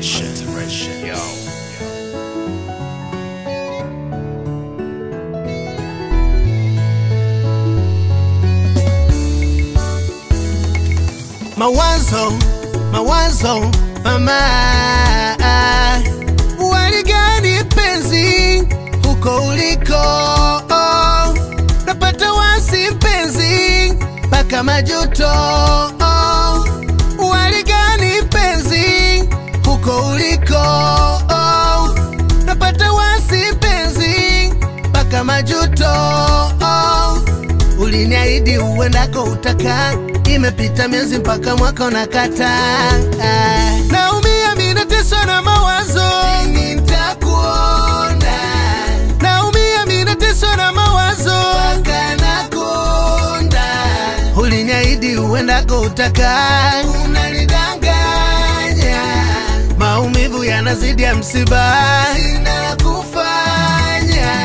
Alteration. Yo. Mawazo, mawazo, mama, waligani penzi huko uliko? Oh, napata wasi mpenzi mpaka majuto. Oh, waligani penzi huko uliko? Oh, napata wasi mpenzi mpaka majuto. Oh, uliniahidi uendako utaka, imepita miezi mpaka mwaka unakata. Ah, Naumia mimi nateswa na mawazo, lini nitakuona? Naumia mimi nateswa na mawazo, mpaka nakonda. Uliniahidi uendako utaka, unanidanganya. Maumivu yanazidi ya msiba, sina la kufanya.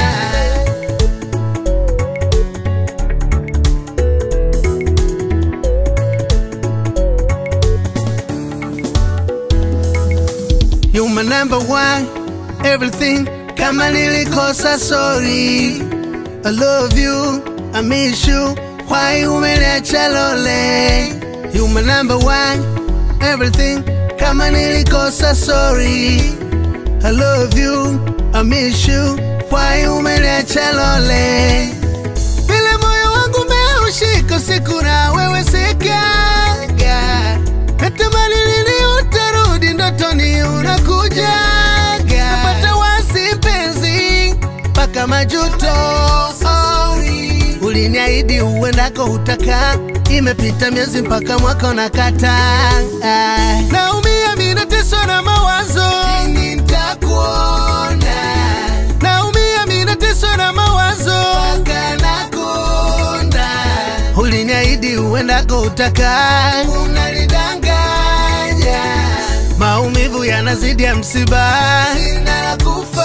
You my number one, everything. Kama nilikosa sorry. I love you, I miss you. Why umeniacha lole? You my number one, everything. Kama nilikosa sorry. I love you, I miss you. Why umeniacha lole? Vile moyo wangu umeushika siku na wewe sikaga. Natamani lini utarudi ndotoni unakujaga. Napata wasi mpenzi mpaka majuto. Uliniahidi uendako utaka, imepita miezi mpaka mwaka unakata. Naumia mimi nateswa na mawazo, lini nitakuona? Naumia mimi nateswa na mawazo, mpaka nakonda. Uliniahidi uendako utaka, unanidanganya. Maumivu yanazidi ya msiba, sina la kufanya.